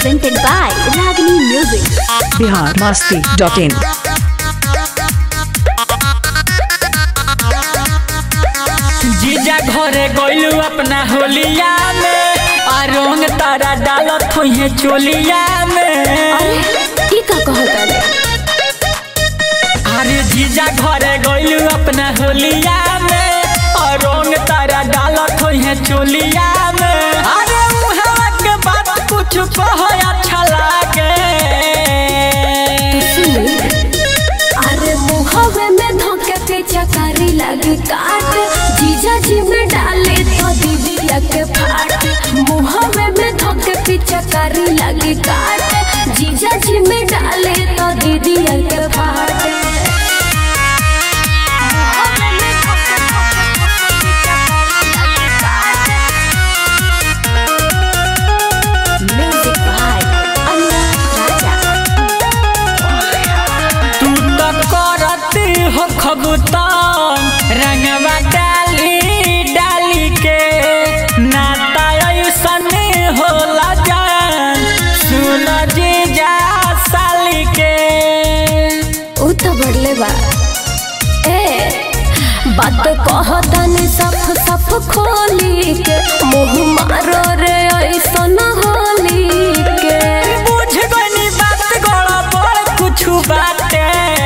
presented by Ragini Music. Bihar Masti dot in जीजा घरे गइलू अपना होलिया में आ रंग तारा डालत हुई चोलिया में ई का कहता रे अरे जीजा घरे गइलू अपना होलिया में आ रंग तारा डालत हुई चोलिया में अरे मुहवा के बात कुछ कहो अच्छा लागे सुनी अरे मुहवे में धोके के चकारी लगे काट जीजा जी में डाले तो दीदिया के फाट मुहवे में धोके के चकारी लगे काट जीजा जी में डाले तो दीदिया के फाट मुहवे में धोके धोके धोके के चकारी लगे काट। Music by Anu Raja. तू तो करती हो खबुतान रंगवा डाली डाली के नाता ऐसन होला जान सुन जीजा साली के उ तो बढ़ले बा ए बात कहतनी सफ सफ खोली के मुंह मारो रे ऐसन होली के बुझ गनी बात गड़ा बड़ कुछ बाटे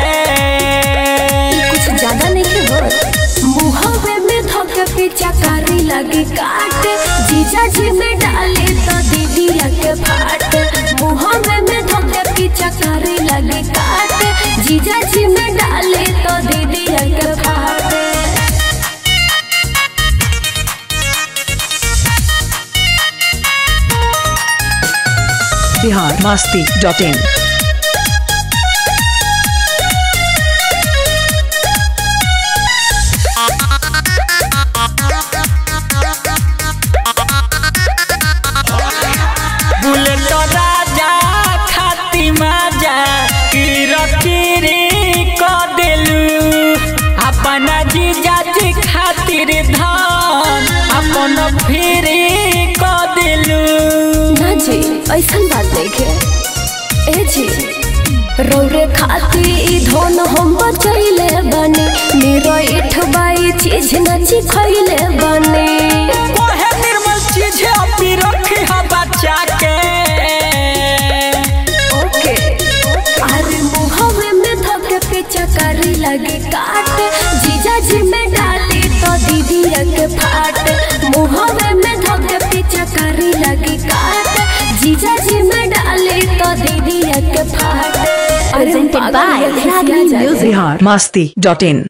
कुछ ज्यादा नहीं होत मुहवे में धोके पीछा कारी लगी काट जीजा जी में डाले तो दीदिया के फाट मुहवे में धोके पीछा कारी लगी काट जीजा जी में डाले तो दीदिया के फाट Bihar Masti dot in bullet Raja खाती माजा किरकिरी क देलू अपना जीजा जी खातिर धान अपन फिरी क देलू ना जी ऐसा बात देखे ए जी रौरे खाती ई धन हम बचैले बने मेरा इठबाई चीज नची खैले बने कोहे निर्मल चीज अपनी रखी है बच्चा के ओके अरे मुहवे में धके पीछा करी लगे काट जीजा जी में डाली तो दीदी के फाट मुहवे में धके पीछा करी लगे काट जीजा जी में डाली तो दीदी के फाट Presented by Ragini Music. Bihar Masti dot in